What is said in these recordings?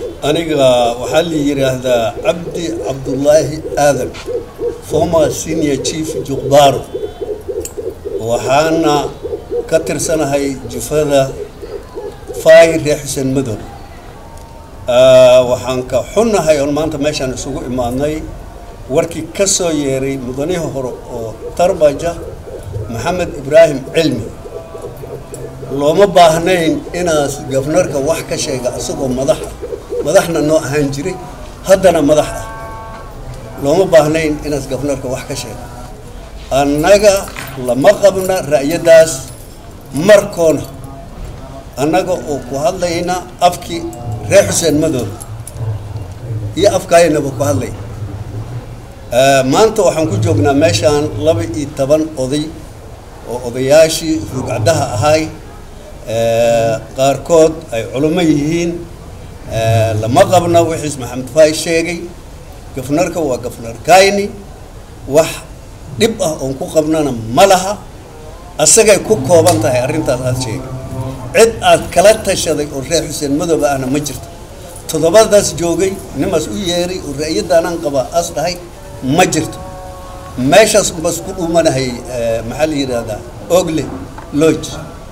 aniga waxaa la yidhaahdaa cabdi cabdullaahi aadan former senior chief juqbaaro waxaana ka tirsanahay jufada fay reer xuseen madow waxaan ka xunnahay oon maanta meeshaan isugu imaadnay warkii ka soo yeeray mudanihii hore oo tarbaja maxamed ibraahim cilmi looma baahnayn inaas gafnarka wax ka sheega isagoo madaxa madaxna noo ahaan jiray haddana madax ah looma baahnayn inaas gafnarka wax ka sheega annaga lama qabna ra'yadaas markoona annaga oo ku hadlayna afkii reer xuseen madooda iyo afkaayanaba ku hadlay maanta waxaan ku joognaa meeshaan laba iyo toban oday oo odayaashii rugcadaha ahay qaarkood ay culummo yihiin lama qabna wixiis maxamed faay sheegay gafnarka waa gafnar kayni wax dhib ah oon ku qabnana ma laha asagay ku kooban tahay arrintaas aada sheegay cid aad kala tashaday oo reer xuseen madooba ahna ma jirto toddobadaas joogay nimaas u yeeray oo ra'yadaanaan qabaa as dhahay ma jirto meeshaas bas ku dhumanahay maxaa la yidhaahdaa ogle lodge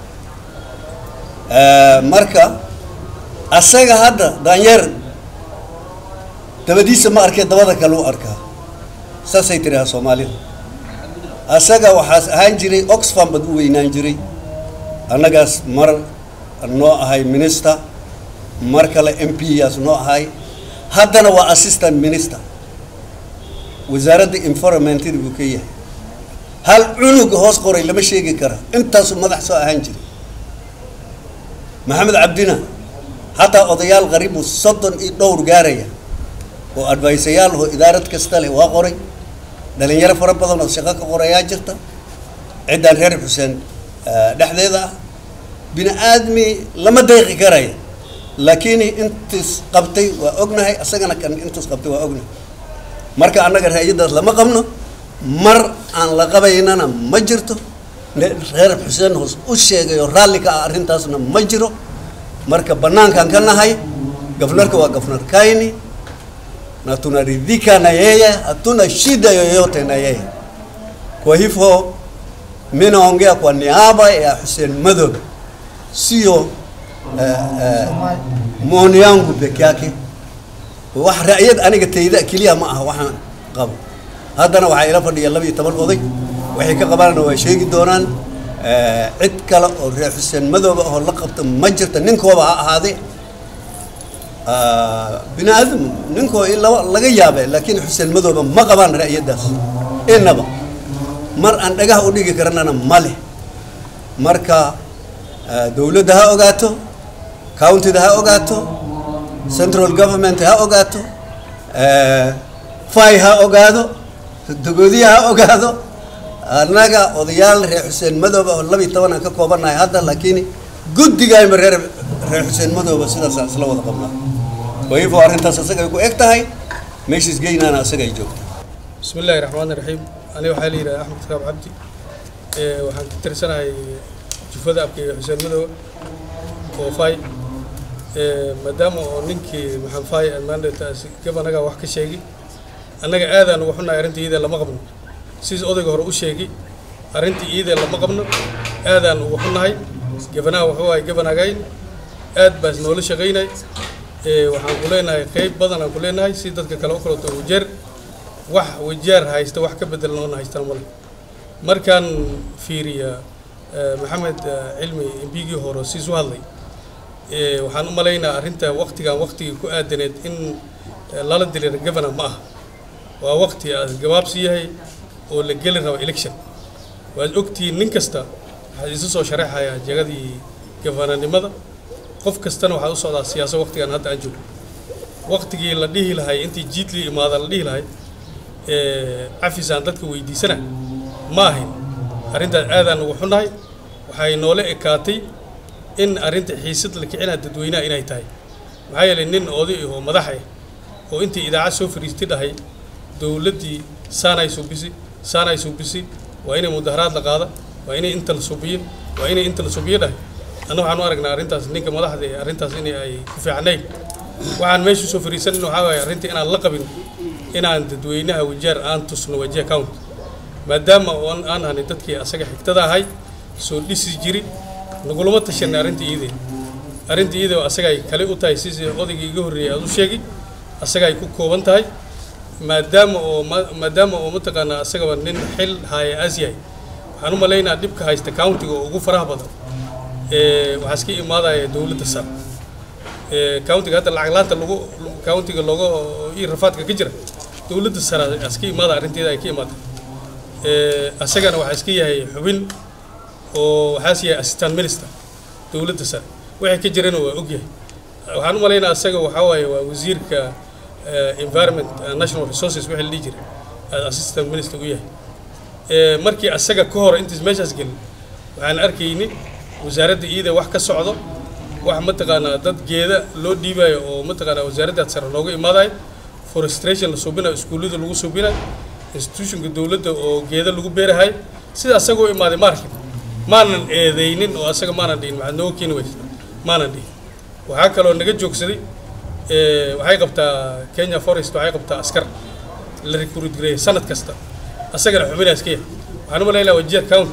marka asaga hadda daanyeer dabadiisa ma arkee dabada kale u arkaa saasay tirahaa soomaalida asaga waxaas ahaan jiray oxfam bad u weynaan jiray annagaas mar noo ahay minister mar kale m p yaas noo ahay haddana waa assistant minister wasaaradda environmentada buu ka yahay hal cunuga hoos qoray lama sheegi kara intaasuu madax soo ahaan jiray maxamed cabdina hataa odayaal qariibu soddon iyo dhowr gaaraya oo advisayaal oo idaarad kasta leh waa qoray dhalinyaro fara badan oo shaqo ka qorayaa jirta ciddaan reer xuseen dhexdeeda ah bini aadmi lama deeqi karaya laakiin intiis qabtay waa ognahay asagana kan intiis qabtay waa ognahay marka annaga ra'yadaas lama qabno mar aan la qabaynana ma jirto reer xuseen hoos u sheegay oo raalli ka ah arrintaasna ma jiro marka bannaankaan ka nahay gafnarka waa gafnar kayni na tunaridhika na yeye hatuna shida yoyote na yeye kwa hivyo mi naongea kwa niaba ya Hussein Madobe sio uh, uh, maoni yangu peke yake wax ra'yad aniga tayda keliya ma aha waxaan qabo haddana waxaa ila fadhiya laba iyo toban oday waxay ka qabaanna waa sheegi doonaan cid kale oo reer xuseen madooba oo la qabta ma jirta ninkooba ha ahaadee bini aadam ninkoo laba laga yaabe laakiin xuseen madooba ma qabaan ra'yadaas inaba mar aan dhagaha u dhigi karnana ma leh marka dowladda ha ogaato countyda ha ogaato central government ha ogaato fay ha ogaado dogoodiya ha ogaado annaga odayaal reer xuseen madooba oo laba iyo toban aan ka koobannahay hadda laakiin guddigayma reer reer xuseen madooba sidaasa isla wada qabnaa wayifo arrintaas asagay ku eg tahay meeshiis geynaana asagay joogta bismi illaahi raxmaani raxiim aniga waxaa la yidhaha axmed kitaab cabdi waxaan ka tirsanahay jufada abkeyga xuseen madooba oo fay maadaama oo ninkii maxamed fay maandataas gabanaga wax ka sheegi annaga aadaan uga xunnahay arrinta iyadee lama qabno sidiis odayga hore u sheegi arrinta iyadee lama qabno aadaan uga xunnahay gabanaha wuxuu ahay gabanagayn aad baas noola shaqaynay waxaan ku leenahay qeyb badan aan ku leenahay si dadka kale u kaleto wajeer wax wajeer haysta wax ka bedel noona haystaan male markaan fiiriya maxamed cilmi embigii hore siis u hadlay waxaan u malaynaa arrinta waktigan waktigii ku aadaneed in lala dilira governor ma aha waa wakti aad gabaabsi yahay oo la geli rabo election waad ogtihiin nin kasta waxaad isu soo sharaxayaa jegadii gafananimada qof kastana waxaad u socdaa siyaasa waktigan hadda aan joogno waktigii la dhihi lahay intii jiidlii imaada la dhihi lahay cafisaan dadka weydiisana ma ahayn arrintaas aadaan ugu xunnahay waxay noola ekaatay in arrinta xiisad la kicinaa dadweynaha inay tahay maxaa yeelay nin oday oo madax ah oo intii idaacad soo fariistay dhahay dowladdii saanay subisi saanay subisi waa inay mudaharaad la qaada waa inay inta la subiyo waa inay inta la subiyo dhahay anna waxaan u aragnaa arrintaas ninka madaxda ee arrintaas in ay ku fiicnayn waxaan meesha soo fariisanin waxaa waaye arrintii inaan la qabin inaan dadweynaha wajeer aan tusno wajiha county maadaama oon aan hanay dadkii asaga xigtada ahay soo dhisi jiri nagulama tashanay arrinta iidee arrinta iidee oo asaga ay kale u tahay sidii odaygii iga horreeyay aad u sheegi asaga ay ku kooban tahay maadaama oo maadaama oo mataqaanaa asagaba nin xil haaya aas yahay waxaan u malaynaa dhibka haysta countiga oo ugu faraha badan waxaa iska imaadaya dowladda sare countiga hadda lacag laanta lagu countiga looga ii rafaadka ka jira dowladda sare iska imaada arrinteeda ay ka imaatay asagana waxaa iska yahay xubin oo waxaas yahay assistant minister dowladda sare waxay ka jirana waa ogyahay waxaan u malaynaa asaga waxaa waaye waa wasiirka environment and national resources wixii la dhihi jiray assistant minister u yahay markii asaga ka hor intaas meeshaas gelin waxaan arkayni wasaaradda iyada wax ka socdo wax mataqaanaa dad geeda loo dhiibayo oo mataqaanaa wasaaraddaad sare looga imaadayo forestration la suubinayo iskuullada lagu suubinayo institutionka dowladda oo geeda lagu beerahayo sida asagoo imaaday ma arkin maanan eedaynin oo asaga maanan dhihin maxaad nooga keeni weysa maanan dhihin waxaa kaloo naga joogsaday waxay qabtaa kenya forest waxay qabtaa askar la recruit gareeya sanad kasta asagana xubinaas ka yahay waxaan u malaynaa wajiya county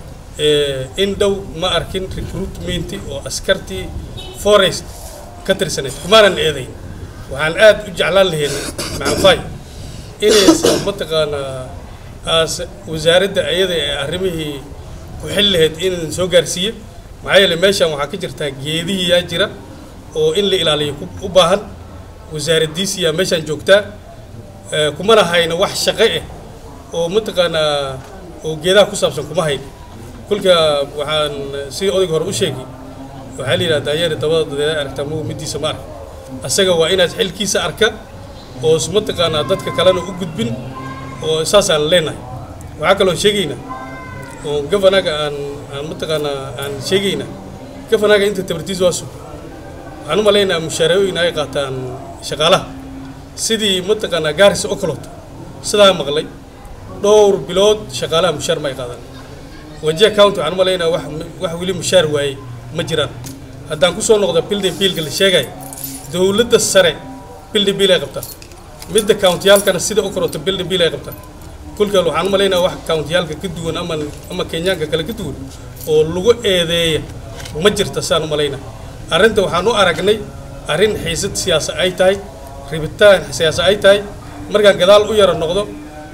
in dhow ma arkin recruitment oo askartii forest ka tirsanayd kumaanan eedayn waxaan aad u jeclaan lahayn macanfay inaysan mataqaanaa aas wasaaradda ayada ee arrimihii ku xil lahayd inaysan soo gaarsiiye maxaa yeele meeshan waxaa ka jirtaa geedihii yaa jira oo in la ilaaliyo u baahan wasaaraddiisiyaa meeshaan joogtaa kumana hayno wax shaqo ah oo mataqaanaa oo geedaha ku saabsan kuma hayno kolka waxaan si odayga hore u sheegay waxaa la yidhaha daayeeri dabada dadeeda aragtaa magu middiisa ma arka asaga waa inaad xilkiisa arka oo mataqaanaa dadka kalena u gudbin oo saasaan leenahay waxaa kaloo sheegaynaa oo gafanaga aan aan mataqaanaa aan sheegaynaa gafanaga inta tabartiisa waa sug waxaan u malaynaa mushaarooyin ay qaataan shaqaalaha sidii mataqaanaa gaarisa oo kaloota sidaa maqlay dhowr bilood shaqaalaha mushaar ma ay qaadaan wajiha county waxaan u malaynaa wax wax weli mushaar waayey ma jiraan haddaan kusoo noqdo building biilka la sheegaya dowladda sare building biil ay qabtaa midda countiyaalkana sida u koroto building biil ay qabtaa kulkal waxaan u malaynaa wax countiyaalka ka duwan ama ama kenyaanka kale ka duwan oo lagu eedeeya ma jirta saan u malaynaa arrinta waxaan u aragnay arrin xiisad siyaasa ay tahay ribitaan siyaasa ay tahay markaan gadaal u yara noqdo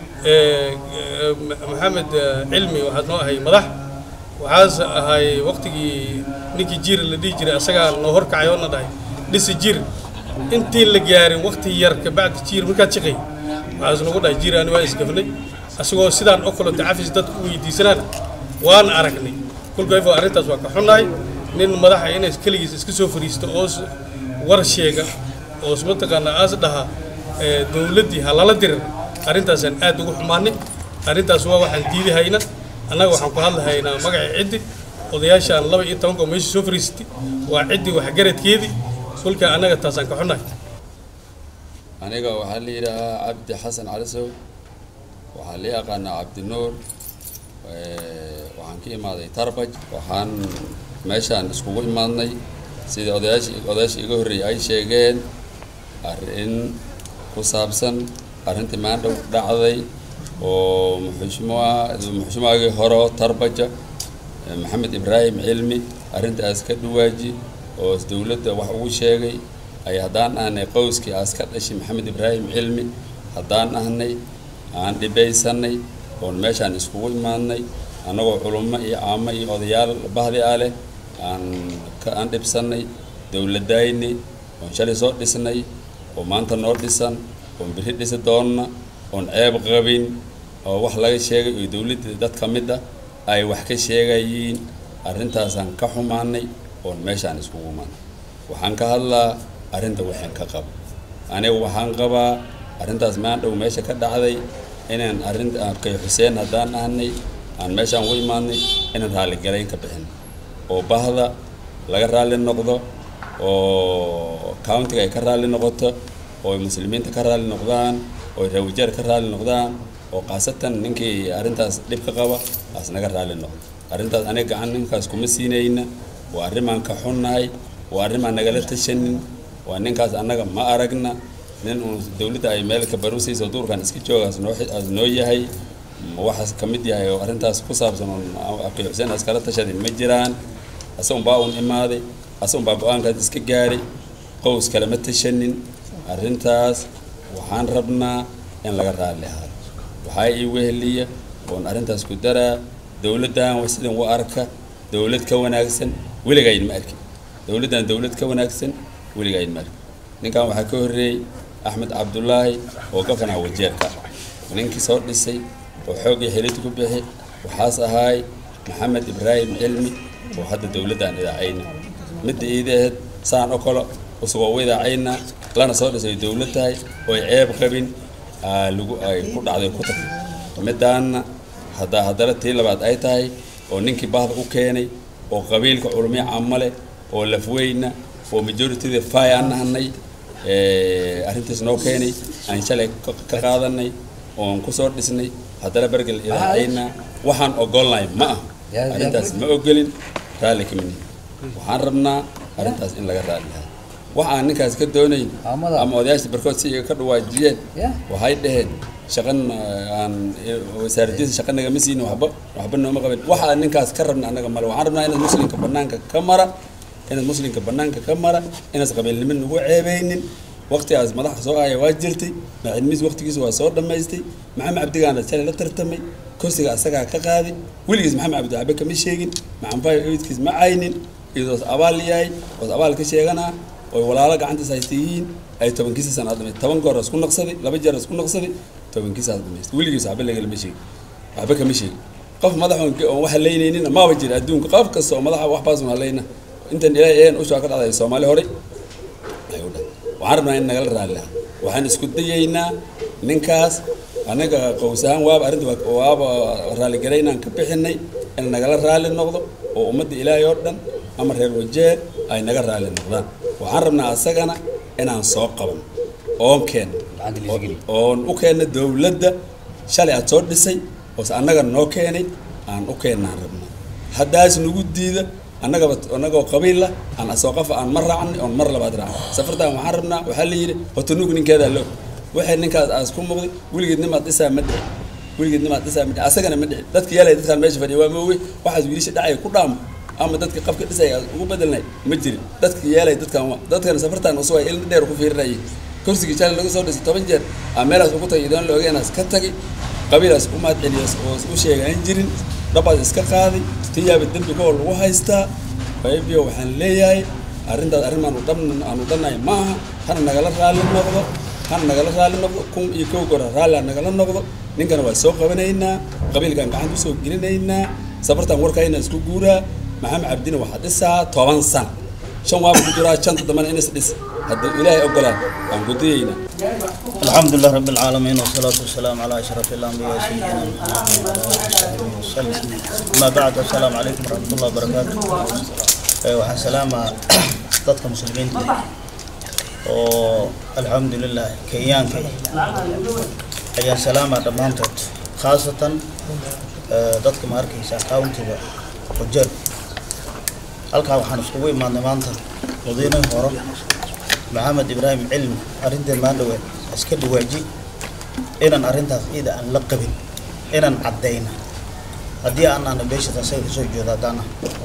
maxamed cilmi waxaad noo ahay madax waxaas ahay waqtigii ninkii jiir la dhihi jiray asagaa noo horkacay oo na dhahay dhisi jiir intii la gaarin waqti yar kabacdi jiir markaad shaqay waxaas nagu dhahay jiir ani waa isgafnay asagoo sidaan oo kaleto cafis dadku u weydiisanaana waan aragnay kolkayfo arrintaas waa ka xunnahay nin madaxa inay keligiis iska soo fariisto oo war sheega oo mataqaanaa aas dhaha dowladdii ha lala dirir arrintaasaan aad ugu xumaanay arrintaas waa waxaan diidi hayna annaga waxaan ku hadli haynaa magacii ciddi odayaashaan laba iyo tobanka oo meesha soo fariisatay waa ciddii waxgaradkeedii kolka annaga taasaan ka xunnahay aniga waxaa la yidhaahaa cabdi xasan calisow waxaa la yaqaanaa cabdinuur waxaan ka imaaday tarbaj waxaan meeshaan iskugu imaadnay sidii odayaashii odayaashii iga horreeyay ay sheegeen arrin ku saabsan arrintii maandhow dhacday oo muxushmuha muxushmuhagii horo tarbaja maxamed ibraahim cilmi arrintaas ka dhawaaji oo dowladda wax ugu sheegay ay haddaan ahnay qowskii aas ka dhashay maxamed ibraahim cilmi haddaan ahnay aan dhibaysanay oon meeshaan iskugu imaadnay annagoo culummo iyo caamo iyo odayaal bahdi ah leh aan ka aan dhibsannay dowladayni oon shalay soo dhisnay oo maanta noo dhisan oon biri dhisi doonna oon ceeb qabin oo wax laga sheegay oo dowladda dad ka mid ah ay wax ka sheegayiin arrintaasaan ka xumaanay oon meeshaan iskugu imaanay waxaan ka hadlaa arrinta waxaan ka qabo aniga waxaan qabaa arrintaas maandhow meesha ka dhacday inaan arrin kay xuseen haddaan ahnay aan meeshaan u imaadnay inaan raalligalayn ka bixin oo bahda laga raalli noqdo oo countiga ay ka raalli noqoto oo muslimiinta ka raalli noqdaan oo rawijeer ka raalli noqdaan oo khaasatan ninkii arrintaas dhib ka qaba aas naga raalli noqdo arrintaas aniga gacan ninkaas kuma siinayna waa arrimaan ka xunnahay waa arrimaan nagala tashanin waa ninkaas annaga ma aragna nin uun dawladda ay meel ka barusiiso duurkan iska joogaas noo as noo yahay ma waxaas ka mid yahay oo arrintaas ku saabsan oon abkay xuseen askala tashaday ma jiraan asagun baa uun imaaday asagun baa go-aankaas iska gaaray qows kale ma tashanin arrintaas waxaan rabnaa in laga raalli ahaado waxaa ii weheliya oon arrintaas ku daraa dawladdan sidan u arka dawlad ka wanaagsan weligayn ma arkin dawladdan dawlad ka wanaagsan weligayn ma arkin ninkan waxaa ka horreeyey axmed cabdullaahi oo gofana wajeerka ninkii soo dhisay oo xoogii xilid ku bixi waxaas ahaay maxamed ibraahim cilmi oo hadda dawladdan idaacayna midda iida ahayd saan oo kale usugoo u idaacayna lana soo dhisay dawlad tahay oo ay ceeb qabin lagu ay ku dhacday ku tagtay middaanna haddaa haddana tii labaad ay tahay oo ninkii bahda u keenay oo qabiilka culumyo camale oo lafweyna oo majorityda fay aan nahanay arrintaas noo keenay aan shalay ka qaadanay oon kusoo dhisnay haddana bergel idaacayna waxaan ogolnahay ma ah arrintaas ma ogolin raalli kamini waxaan rabnaa arrintaas in laga raaliyahay wax aan ninkaas ka doonayn ama odayaasha barkood si iga ka dhawaajiyeen waxay dhaheen shaqan aan wasaaradiisa shaqa nagama siinin waxba waxba nooma qabin waxa aan ninkaas ka rabna annaga male waxaan rabnaa inaad muslimka banaanka ka mara inaad muslimka banaanka ka mara inaad qabiilnimo nagu ceebeynin waqtigaas madaxa soo ahaya waa jirtay macilmiis waqtigiisa waa soo dhammaystay maxamed cabdigaana shalay la tartamay kursiga asagaa ka qaaday weligiis maxamed cabdi waxba kama sheegin maxamed eidkiis ma caynin iyadoos abaal yahay oos abaal ka sheeganaa oy walaalo gacantiis haysta yihiin ay tobankiisa sanaad dhamaystay toban goor isku naqsaday laba jeer isku naqsaday tobankiisaas dhamaystay weligiis waxba lagalama sheegin waxba kama sheegin qof madaxoon oon wax haleynaynin maaba jira adduunka qof kasta oo madaxa waxbaasun haleyna intan ilaahay een ushaa ka dhacday soomaali horey ay u dhahay waxaan rabnaa in nagala raalilaha waxaan isku dayaynaa ninkaas anaga qows ahaan waaba arrinta waaba raalligaraynaan ka bixinay in nagala raali noqdo oo ummadda ilaahay oo dhan ama reer wajeer ay naga raali noqdaan waxaan rabnaa asagana inaan soo qaban oon keenno oon u keenno dawladda shalay aad soo dhisay oose annaga noo keenay aan u keennaan rabnaa haddaas nagu diida annagaba annagoo qabiil ah aan asoo qafa aan mar raacnay oon mar labaad raacnay safartaan waxaan rabnaa waxaa la yidhi hotanugu ninkeedaa loo waxay ninkaas aas ku muuqday weligeed nimaad dhisaa ma dhici weligeed nimaad dhisaa ma dhici asagana ma dhici dadka yaalay dadkaan meesha fadhiya waa mooge waxaas wiilasha dhacaya ku dhaamo ama dadka qabka dhisaya ugu bedelnay ma jirin dadka yaalay dadkan waa dadkana safartaan usu ay ilmi dheer ku fiirinayay kursigii shalay laga soo dhisay toban jeer aa meelaas ugu tagay idoon la ogeenaas ka tagay qabiilaas u mahad celiyas oo u sheega aan jirin dhabaas iska qaaday tiyaaba dembi koo lagu haystaa qaybiyo waxaan leeyahay arrintaas arrin aanu dhan aanu dhannahay ma aha hana nagala raalli noqdo hana nagala raalli noqdo kun iyo kow goor raalli ha nagala noqdo ninkana waa soo qabanaynaa qabiilkaan gacanta usoo gelinaynaa safartaan warkayna isku guuraa maxamed cabdina waxaa dhisaa toban san shan waaba ku jiraa shanta dambana inas dhis haddii ilaahay ogolaan waan ku dayaynaa الحمد لله رب العالمين والصلاة والسلام على أشرف الأنبياء سيدنا محمد وعلى آله وصحبه وسلم أما بعد السلام عليكم ورحمة الله وبركاته waxaan salaama dadka muslimiinta oo alxamdulilah kenyaanka ayaan salaama dhammaantood khaasatan dadka ma arkaysa countiga wajeer halkaa waxaan iskugu imaadnay maanta madiinihii hore maxamed ibraahim cilmi arrinteen maan dhawe iska dhawaaji inaan arrintaas ciida aan la qabin inaan caddayna haddii aan aana beeshas asaga kasoo jeedo haddaana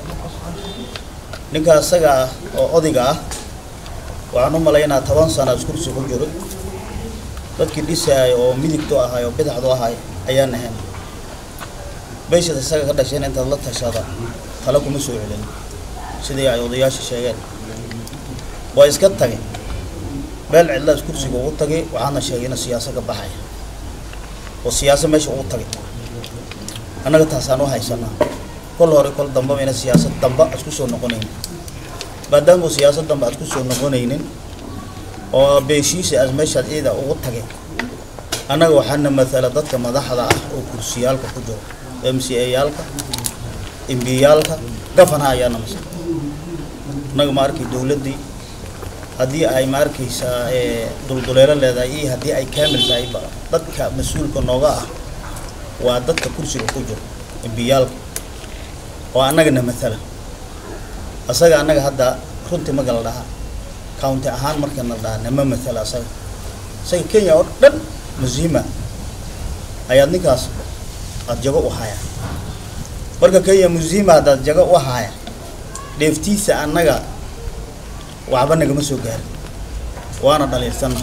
ninka asaga ah oo odayga ah waxaan u malaynaa toban sana iskursi ku jiro dadkii dhisaaya oo midigtu ahay oo bidaxdu ahay ayaan ahayn beeshas isaga ka dhasheen intaad la tashada tala kuma soo celin sidii ay odayaasha sheegeen waa iska tagay meel cidlaas kursiga ugu tagay waxaana sheegay ina siyaasa ka baxaya oo siyaasa meesha ugu tagay annaga taasaan u haysanaa kol hore kol dambaba ina siyaasad damba aad ku soo noqonaynin maadaama siyaasad damba aad ku soo noqonaynin oo beeshiisa aad meeshaad ciida ugu tagay annaga waxaana matala dadka madaxda ah oo kursiyaalka ku jiro m c a yaalka imbiyaalka gafanaha ayaana masal annaga ma arkay dowladdii haddii ay ma arkaysaa dulduleelo leedahay iyo haddii ay kaamil tahay ba dadka mas-uulka nooga ah waa dadka kursiga ku jiro imbiyaalka oo annagana matala asaga annaga hadda runtii magala dhaha county ahaan marka na dhaha nama matala asaga isaga kenya oo dhan muslima ayaad ninkaas aada jago u haya marka kenya muslima haddaad jago u haya dheeftiisa annaga waxba nagama soo gaarin waana dhaliilsanna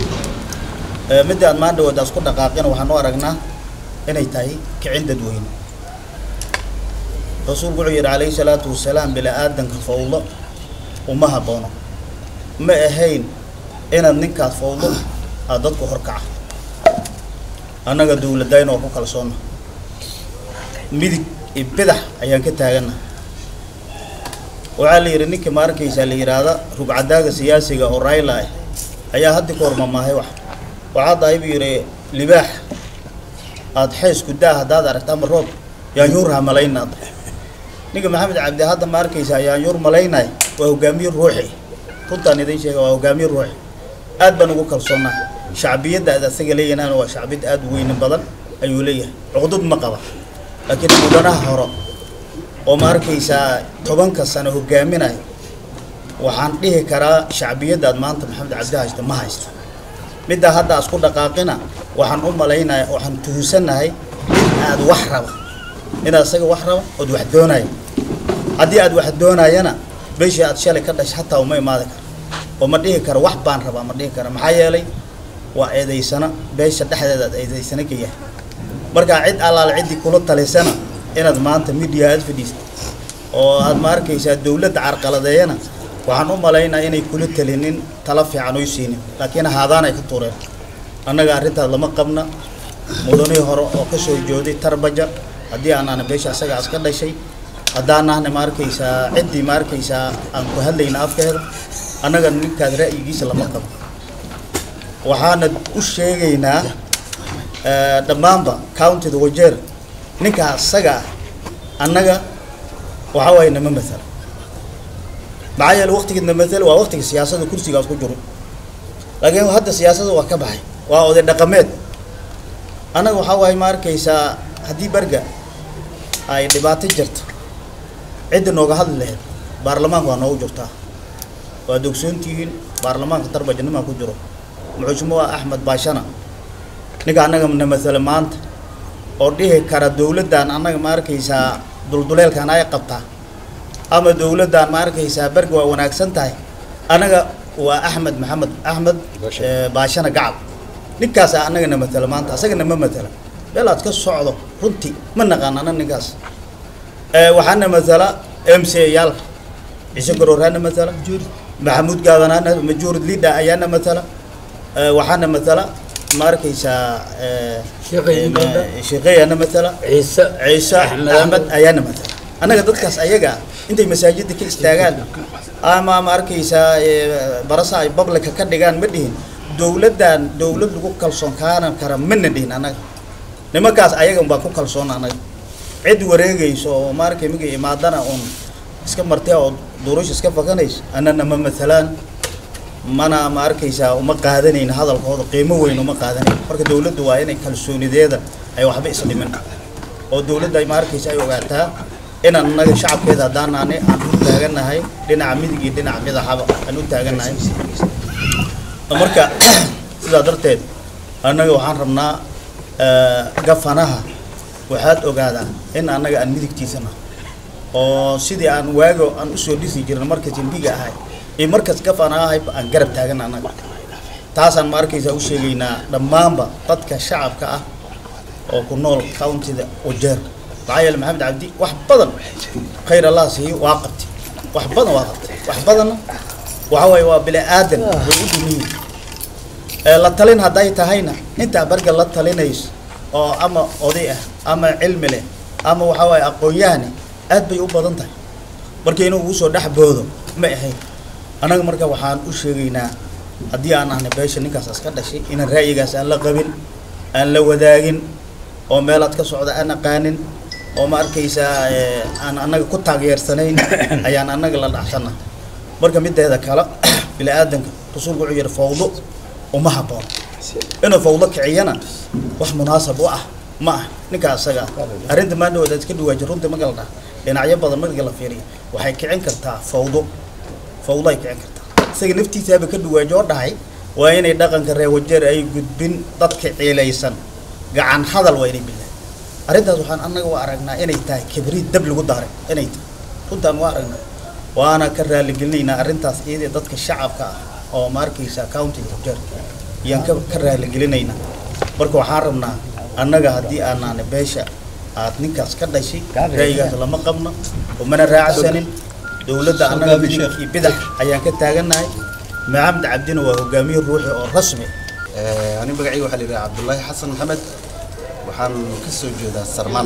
midda aad maan dhawood asku dhaqaaqina waxaan u aragnaa inay tahay kicin dadweyne rasuulku wuxuu yidhi calayhi salaatu wasalaam bila aadanka fawdo uma haboono ma ahayn inaad ninkaas fawdo aada dadku horkaca annaga dawladdayn oo ku kalsoonna midig iyo bidax ayaan ka taagana waxaa la yidhi ninka ma arkaysaa la yidhaahda rugcadaaga siyaasiga oo rayla ah ayaa haddi ka hormamaahay wax waxaa dahay buu yidhi libaax aada xeysku daa haddaad aragta ama roob yaanyuurha malaynaad ninka maxamed cabdi hadda ma arkaysaa yaanyuur malaynay waa hogaamiye ruuxi runtaan idin sheega waa hogaamiye ruuxi aad baan ugu kalsoonnaa shacbiyadda aad asaga leeyahaan waa shacbiyad aada u weyni badan ayuu leeyahay cuqdud ma qaba laakiin mudanaha hore oo ma arkaysaa tobanka sano hogaaminay waxaan dhihi karaa shacbiyaddaad maanta maxamed cabdi haysta ma haysta middaa hadda asku dhaqaaqina waxaan u malaynaya waxaan tuhusanahay in aad wax raba inaad isaga wax raba ood wax doonaya haddii aad wax doonayana beshii aad shalay ka dhashay hataa uma imaadi karo oo ma dhihi karo wax baan rabaa ma dhihi karo maxaa yeelay waa eedaysana beesha dhexdeeda aad eedaysana ka yahay markaa cid allaale ciddii kula talisana inaad maanta media aad fadhiista oo aad ma arkaysaa dawladda carqaladeeyana waxaan u malaynaa inay kula talinin tala fiican oy siinin laakiin haadaan ay ka tuureen annaga arrintaas lama qabna mudanihii hore oo ka soo jooday tarbaja haddii aanana beesha asaga as ka dhashay haddaanahna ma arkaysaa ciddii ma arkaysaa aan ku hadlayna afkeeda annaga ninkaas ra'yigiisa lama qabo waxaana u sheegaynaa dhammaanba countyda wajeer ninkaa asaga ah annaga waxaa waaye nama matala maxaa yeele waktigeedna matala waa waktiga siyaasada kursigaas ku jiro laakiin hadda siyaasada waa ka baxay waa oday dhaqameed annaga waxaa waaye ma arkaysaa haddii berga ay dhibaato jirto cidda nooga hadli lahayd baarlamaanka waa noogu jirtaa waad ogsoontihiin baarlamaanka darbajanimaa ku jiro muxushmuha axmed baashana ninka annaga na matala maanta oo dhihi kara dawladdan annaga ma arkaysaa dulduleelkan ay qabtaa ama dawladdan ma arkaysaa berga waa wanaagsan tahay annaga waa axmed maxamed axmed baashana gacab ninkaasa annaga na matala maanta asagana ma matala meel aad ka socdo runtii ma naqaan ana ninkaas waxaana matala m c yaal ciise garoorhaana matala maxamuud gaadanaana majurid lida ayaana matala waxaana matala ma arkaysaa sheekheyaana matala ciise ciise axmed ayaana matala annaga dadkaas ayaga intay masaajidda ka istaagaan ama ma arkaysaa barasa ay bablika ka dhigaan ma dhihin dawladdan dawlad lagu kalsoon kaanan kara mana dhihin annaga nimankaas ayaga baa ku kalsoon annaga cid wareegayso oo ma arkay miga imaadana uun iska martee oo durush iska fakanayso annana ma matalaan mana ma arkaysaa uma qaadanayn hadalkooda qiimo weyn uma qaadanayn marka dawladdu waa inay kalsoonideeda ay waxba isdhimin oo dawladda ay ma arkaysa ay ogaataa inaan annaga shacabkeeda haddaanaani aan u taaganahay dhinaca midig iyo dhinaca midaxaba aan u taaganahay marka sidaa darteed annaga waxaan rabnaa gafanaha waxaad ogaadaa in annaga aan midigtiisana oo sidii aan waago aan usoo dhisi jirna markas imbiga ahay iyo markas gafana ahay aan garab taagan annaga taasaan ma arkaysaa u sheegaynaa dhammaanba dadka shacabka ah oo ku nool countyda wajeer maxaa yeele maxamed cabdi wax badan khayr allah siiyo waa qabtay wax badan waa qabtay wax badanna waxa waaye waa bini aadan way u dumiyin la talin hadday tahayna intaa barga la talinayso oo ama oday ah ama cilmi leh ama waxaa waaye aqoon-yahane aad bay u badan tahay marka inuu ugu soo dhex boodo ma ahayn annaga marka waxaan u sheegaynaa haddii aan ahnay beesha ninkaas aska dhashay inaan ra'yigaas aan la qabin aan la wadaagin oo meelaad ka socda aan aqaanin oo ma arkaysaa aan annaga ku taageersanayn ayaan annaga la dhacsana marka mideeda kale bini aadanka rasuulku wuxuu yidhi fawdo uma habboon inuu fawdo kiciyana wax munaasab u ah ma ah ninkaa isaga ah arrinta maadhawood aad iska dhawaaji runtii magalda dhinacyo badan marka la fiiriyo waxay kicin kartaa fawdo fawdo ay kicin kartaa isaga naftiisaaba ka dhuwaajoo dhahay waa inay dhaqanka reer wajeer ay gudbin dadka ciilaysan gacan hadal waa inay bilahay arrintaas waxaan annaga u aragnaa inay tahay kibriid dab lagu daaray inay tahay runtaan waa aragnaa waana ka raaligelinaynaa arrintaas iyadee dadka shacabka ah oo ma arkaysa countiga wajeer ayaan ka ka raaligelinaynaa marka waxaan rabnaa annaga haddii aanaana beesha aad ninkaas ka dhashay ra'yigaas lama qabno umana raacsanin dowladda annaga midig iyo bidax ayaan ka taagannahay maxamed cabdina waa hogaamiye ruuxi oo rasmi ani magacayga waxaa la yidhaha cabdullaahi xasan maxamed waxaan ka soo jeedaa sarmaan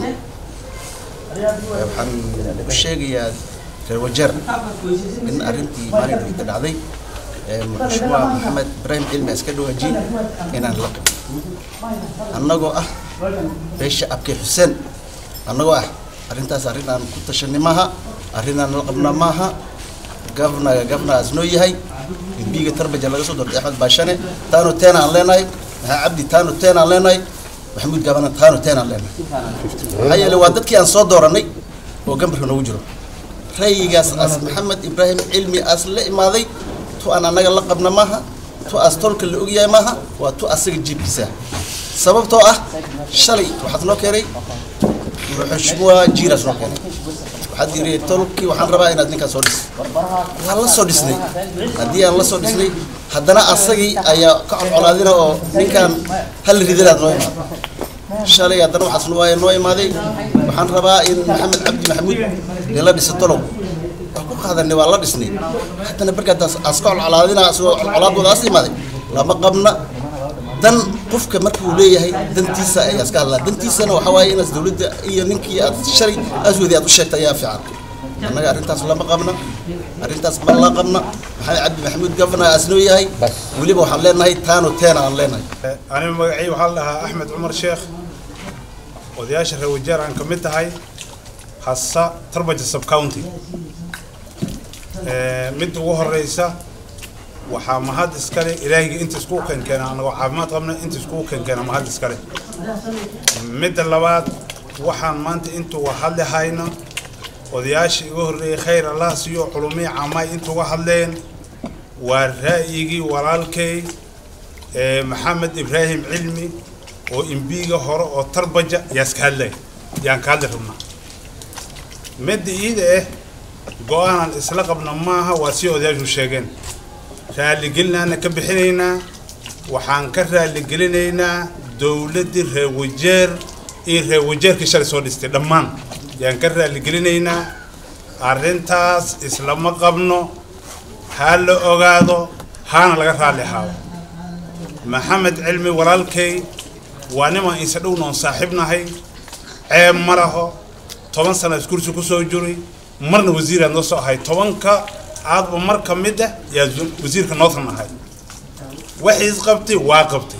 waxaan u sheegayaa reer wajeer in arrintii maalin dhigta dhacday mashruuca maxamed ibraahim cilmi iska dhawaaji inaan la qabin annagoo ah beesha abkay xuseen annagoo ah arrintaas arrin aan ku tashanay maaha arrin aan la qabna maaha gavnaga gavnagaas noo yahay gudbiga tarbaja laga soo doortay axmed baashane taano teen aan leenahay maxaa cabdi taano teen aan leenahay maxamuud gaabana taano teen aan leenahay maxaa yeelay waa dadkii aan soo dooranay oo gambarka noogu jiro rayigaas as maxamed ibraahim cilmi as la imaaday tu aan annaga la qabna maaha tu as tolka la ogyahay maaha waa tu asaga jiibkiisa sababtoo ah shalay waxaad noo keenay xushmuwa jiiraas noo keenay waxaad yiri tolkii waxaan rabaa inaad ninkaan soo dhis waan la soo dhisnay haddii aan la soo dhisnay haddana asagii ayaa ka colcolaadina oo ninkaan hal ridinaad noo imaado shalay haddana waxaas waa noo imaaday waxaan rabaa in maxamed cabdi maxamuud lala dhiso tolow waa ku qaadanay waa la dhisnay haddana barkaadaas as ka colcolaadina asagoo colcolaadooda as imaaday lama qabna dan qofka marka uu leeyahay dantiisa ayaa iska hadlaa dantiisana waxaa waaye inaas dawladda iyo ninkii aad shalay aswadi aad u sheegtay ayaa fiican annaga arrintaas lama qabna arrintaas ma la qabna maxamed cabdi maxamuud gavana asnoo yahay weliba waxaan leenahay taano teena aan leenahay aniga magacii waxaa la dhahaa axmed cumar sheekh odayaasha reer wajeer aan ka mid tahay hasa tarbaja sub county midda ugu horeysa waxaa mahad iskale ilaahayga inta iskugu keenkeena anagoo caafimaad qabna inta iskugu keenkeena mahad iskale midda labaad waxaan maanta intuu hadli hayno odayaashii iga horreeyey khayr allah siiyo culumii caamaay intuuga hadleen waa ra'yigii walaalkay maxamed ibraahim cilmi oo imbiiga hore oo tarbaja ayaa iska hadlay yaan ka hadli rabnaa midda iida ah go-aanaan isla qabna maaha waa si odayaashu sheegeen raaligelinaana ka bixinaynaa waxaan ka raaligelinaynaa dowladdii reer wajeer iyo reer wajeerkii shalay soo dhistay dhammaan yaan ka raaligelinaynaa arrintaas islama qabno ha la ogaado haana laga raalli ahaado maxamed cilmi walaalkay waa nimaan inse dhownoon saaxiibnahay ceeb ma laho toban sana iskursi ku soo jiray marna wasiiraad noo soo ahay tobanka aadba mar ka mid ah yaa wasiirka northern ahay waxay isqabtay waa qabtay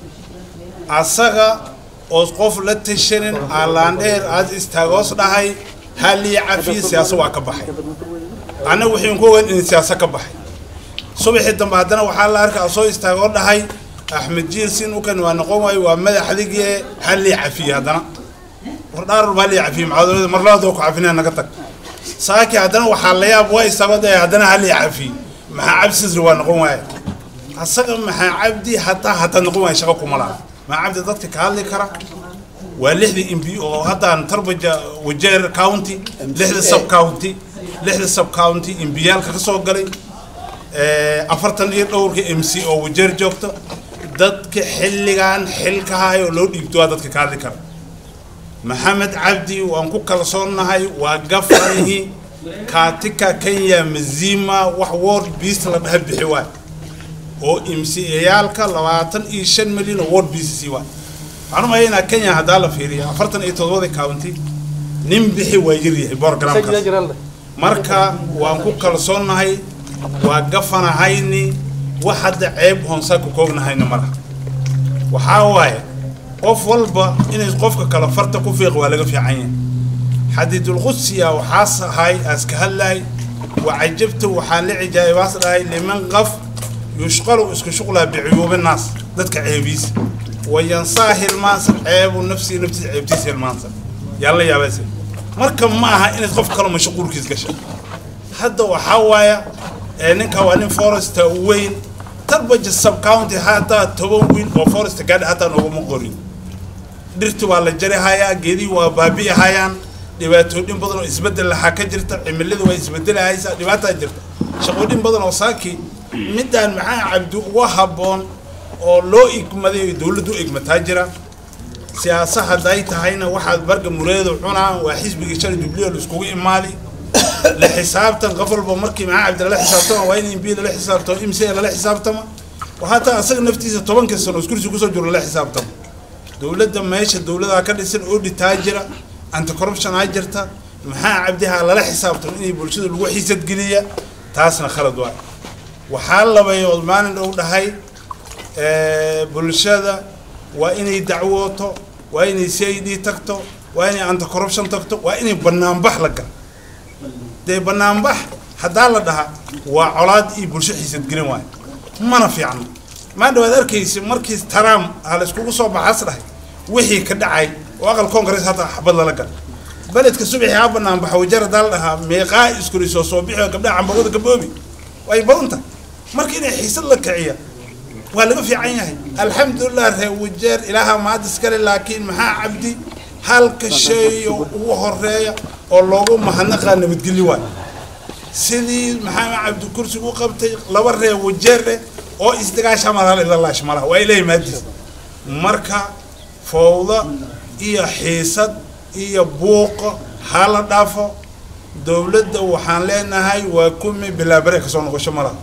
asaga oos qof la tashanin aalaandheer aad istaagoos dhahay halii cafiye siyaasa waa ka baxay annaga waxayn ku ogaan in siyaasa ka baxay subaxii dambe haddana waxaa la arkaa soo istaagoo dhahay axmed jiir sin ukan waa noqon waayo waa madaxdigii halii cafiye haddana wardhaarul baa lii cafiye maxaadolada marlaadoo ku cafinaya naga tag saaki haddana waxaa la yaab waa istaagoo dhahay haddana halii cafiye maxaa cabdi sisri waa noqon waaye asaga maxaa cabdi hataa hataa noqon waayo shaqo kuma laha maxaa cabdi dadka ka hadli kara waa lixdii imbi oo haddaan tarbaja wajeer county lixda sub county lixda sub county imbiyaalka ka soo galay afartan iyo dhowrka m c oo wajeer joogto dadka xilligan xilka hayo loo dhiibto waa dadka ka hadli kara maxamed cabdi waan ku kalsoonnahay waa gafanihii kaatika kenya mazima wax ward beast la dhaha bixi waay oo imciyaalka labaatan iyo shan milyan oo ward beast sii waay waxaan u malaynaa kenya haddaa la fiiriya afartan iyo todobada county nin bixi waa yaryahay borogramkaas marka waan ku kalsoonnahay waa gafanahayni wax hadda ceeb hoonsaa ku koognahayna malaha waxaa waaye qof walba inay qofka kale farta ku fiiq waa laga fiican yahay xadiidulqudsiya waxaas ahay aaska hadlahay wacajabta waxaan la cijaabaas dhahay liman qaf yushqalu isku shuqlaa bicuyuubi naas dadka ceebiisa wayansaa hilmaansan ceebu nafsii naftiisa ceebtiisa hilmaansan yaa la yaabaysa marka ma aha inaad qof kale mashquulkiis gasha hadda waxaa waaya ee ninka waa nin foresta weyn tarbaja sub county hataa toban wiil oo foresta gaadhi hataa nooguma qorin dhirti waa la jari hayaa geedihii waa baabi'i hayaan dhibaatooyin badan oo isbeddel lahaa ka jirta cimilada waa isbeddelahaysaa dhibaataa jirta shaqooyin badan oo saaki midaan maxaa cabdi uga habboon oo loo igmaday dowladdu u igmataa jira siyaasa hadday tahayna waxaad barga mureedu cunaa waa xisbigii shalay jubliyo la iskugu imaadi la xisaabtan qof walba markii maxaa cabdi lala xisaabtama waa in imbi lala xisaabtamo imse lala xisaabtama waxaataa asaga naftiisa tobankii sano iskursi kusoo jiro lala xisaabtamo dowladda meesha dowladaa ka dhisan oo dhitaa jira anti corruption aa jirta maxaa cabdiha lala xisaabtamo inay bulshada lagu xiisadgeliya taasna khalad waay waxaa labayood maalin dhow dhahay bulshada waa inay dacwooto waa inay c i d tagto waa inay anti corruption tagto waa inay banaanbax la galo dee banaanbax haddaa la dhaha waa colaad iyo bulsho xiisadgelin waayo mana fiicno maa dhawaad arkaysa markii trump ha la iskugu soo baxaas dhahay wixii ka dhacay oo aqal congress hataa xabad lala galo beledka subaxii ha banaanbaxa wajar haddaa la dhahaa meeqaa iskurisoo soo bixi oo gabdhaha cambagooda gaboobi way badan tahay marka inay xiisad la kiciya waa laga fiican yahay alxamdulilah ree wajeer ilaaha maad iskale laakiin maxaa cabdi halka shay oo ugu horeeya oo loogu mahadnaqaa nabadgelyo waay sidii maxaa cabdi kursigu u qabtay laba ree wajeer eh oo isdagaasha malaha ilaalaash malaha waa ilahay maadiis marka fowda iyo xiisad iyo buuqa ha la dhaafo dowladda waxaan leenahay waa kumi bilaa bareeg kasoo noqosho malaha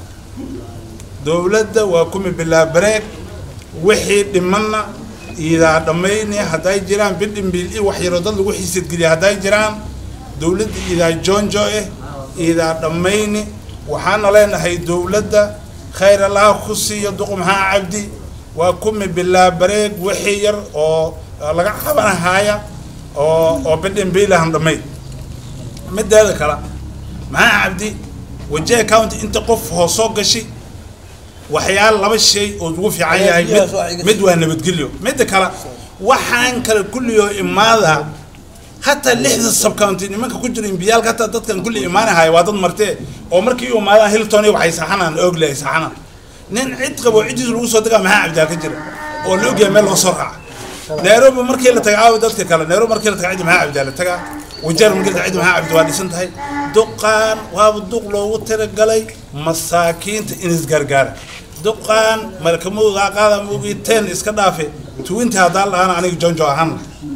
dowladda waa kumi bilaa bareeg wixii dhimanna idaa dhammayni hadday jiraan bidhimbil i wax yaroo dad lagu xiisadgeliya hadday jiraan dowladda idaa jonjo eh idaa dhammayni waxaana leenahay dowladda khayr allaha ku siiyo duq maxaa cabdi waa kumi bilaa bareeg wixii yar oo laga qabanahaya oo oo bidhimbiilahan dhammayd mideeda kale maxaa cabdi wajah county inta qof hoos soo gashi waxyaala laba shay oo ugu fiican yahay mid mid waa nabadgelyo midda kale waxaan kale kulliyo imaada hataa lixda subcounty nimanka ku jira imbiyaalka hataa dadkan kulli imaanahaya waa dad martee oo markii u imaadaan hilton iyo waxay saxanaan ogle ay saxanaan nin cid qabo ciddiisa lagu soo degaa maxaa cabdiyaa ka jira oo la ogyahay meel loo soo raaca nairobi markii la taga aawi dadka kale nairobi markii la taga ciddi maxaa cabdiyaa la tagaa wajeer markii la taga ciddi maxaa cabdi waa dhisan tahay duqaan waaba duq loogu talagalay masaakiinta in isgargaara duqaan malkamadooda qaada moogii ten iska dhaafe tuwinti haddaan dhaana aniga jonjo ahaan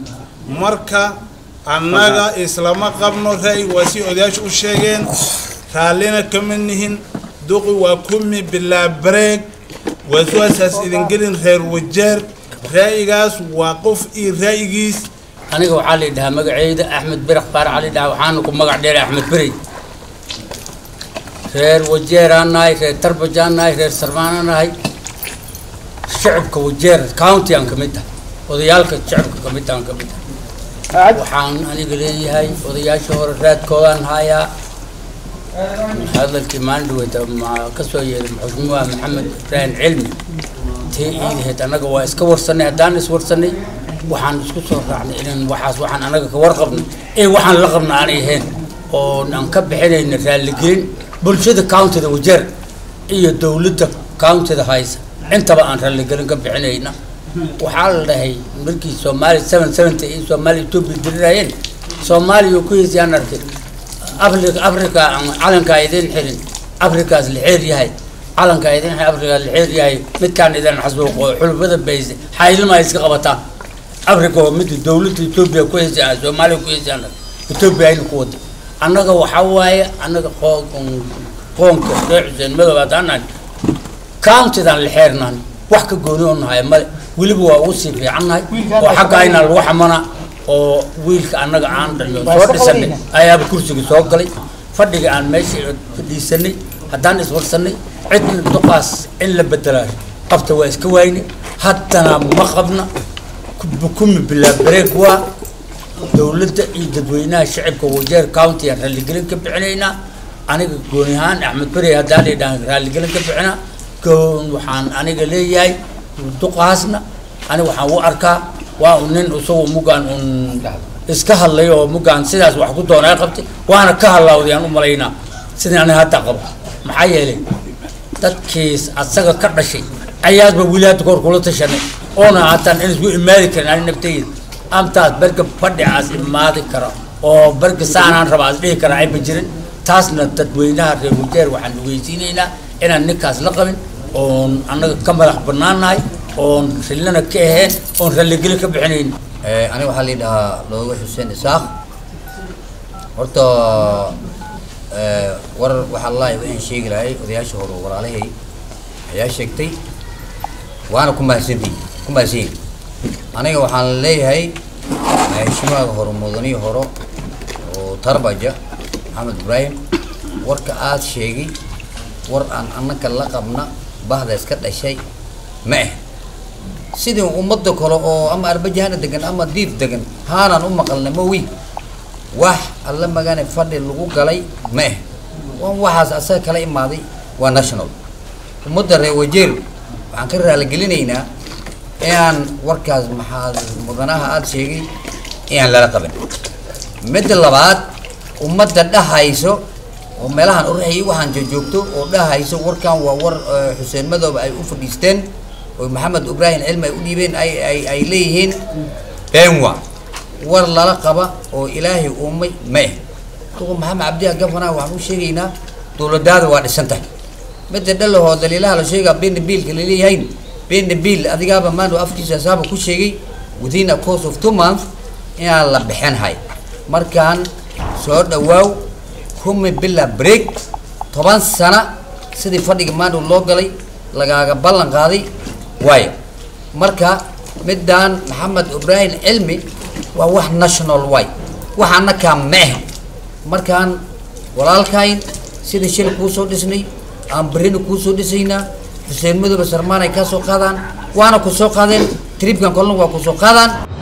marka annaga islama qabno ra'yi waa si odayaasha u sheegeen raallina kama nihin duqi waa kumi bilaa bareeg waasuwaasaas idin gelin reer wajeer ra'yigaas waa qof iyo ra'yigiis aniga waxaa la yidhahaa magaceyda axmed birax baar cali dhaha waxaana ku magac dheeray axmed berey reer wajeeraan nahay reer tarbajaan nahay reer sarmaanaan nahay shicibka wajeer county aan ka mid tahay odayaalka shicibka ka mid aan ka mid tahay waxaan aniga leeyahay odayaasha hore raadkoodaan hayaa hadalkii maalin dhaweyta ma ka soo yeeray maxuumuha maxamed ibraahim cilmi tee iidaheed annaga waa iska warsanay haddaan is warsanay waxaan isku soo raacnay inaan waxaas waxaan annaga ka warqabno ee waxaan la qabna aanay ahayn oo aan ka bixinayna raalligelin bulshada countyda wajeer iyo dowladda countyda haysa intaba aan raalligelin ka bixinayna waxaa la dhahay markii soomaali seven seventy iyo soomaali etoobiya dirirayeen soomaaliya ku heysayaan arkay africa africa aan calankaa idin xirin afrikaas la xeer yahay calankaa idin xirin afrikaas la xeer yahay midkaan idin xasuuqo xulubada bayse xaylima iska qabataan africa oo midda dowladda etoobiya ku heysay soomaaliya ku heysayaan etoobiya ayna ku wada annaga waxaa waaye annaga qoonka reer xuseen madow haddaanan countidan la xeernaan wax ka gooni oo nahay male weliba waa ugu sii fiicannahay oo xagga ayna lagu xamana oo wiilka annaga aan dhalno soo dhisanay ayaaba kursiga soo galay fadhiga aan meesha fadhiisanay haddaan iswarsanay cidna duqaas in la bedelaayo qabta waa iska waayne haddana ma qabna kumi bilaa bareeg waa dowladda iyo dadweynaha shacibka wajeer county aan raalligelin ka bixinaynaa aniga gooni ahaan axmed beri haddaan laydhahan raalligelin ka bixinaa goon waxaan aniga leeyahay duqaasna aniga waxaan u arkaa waa un nin isagoo mugaan un iska hadlay oo mugaan sidaas wax ku doonaa qabtay waana ka hadlaawday aan u malaynaa sidii aniga hadda qabo maxaa yeelay dadkiis asaga ka dhashay ayaasba wili hadda kahor kula tashanay oona hataan in isku imaadi karin ani naftayda amtaas berga fadhicaas imaadi kara oo berga saanaan raba as dhihi kara ayba jirin taasna dadweynaha reer wajeer waxaan ogeysiinaynaa inaan ninkaas la qabin oon annaga ka madax banaannahay oon rillana ka ahayn oon ralligeli ka bixinayn aniga waxaa la dhahaa looga xuseen isaaq horta war waxaa laahi waxaan sheegi lahay odayaasha hore walaalahay ayaa sheegtay waana ku mahadsantihi ku mahadsanyihin aniga waxaan leeyahay maheshimaha hore mudanihi hore oo tarbaja maxamed ibraahim warka aada sheegay war aan annaka la qabna bahda iska dhashay ma ah sidii ummadda kale oo ama arbajahana degan ama diif degan haanaan u maqalna ma wi wax alla magane fadhi lagu galay ma ah waan waxaas asaga kala imaaday waa national ummadda reer wajeer waxaan ka raaligelinaynaa inaan warkaas maxaa mudanaha aada sheegay inaan lala qabin midda labaad ummadda dhahayso oo meelahan oraxayay waxaan joogto oo dhahayso warkan waa war xuseen madoobe ay u fadhiisteen oo maxamed ibraahim cilmi ay u dhiibeen ay ay ay leeyihiin beenwa war lala qaba oo ilaahay uumay ma ah duqa maxamed cabdiha gafana waxaan u sheegaynaa dowladaada waa dhisan tahay midda dhalahoo daliilaha la sheegaa bena biilka laleeyahayn bena biil adigaaba maanta afkiisa asaaba ku sheegay within a course of two months inaan la bixinhay markaan soo dhawaaw kumi bila break toban sana sidii fadhiga maanta loo galay lagaaga ballan qaaday waayo marka midaan maxamed ibraahim cilmi waa wax national way waxaana kaa meeh markaan walaalkayn sidii shil kuu soo dhisnay aan berrina kuu soo dhisaynaa xuseen madoobe sarmaan ay kaa soo qaadaan waana ku soo qaadeen tribkan kolna waa ku soo qaadaan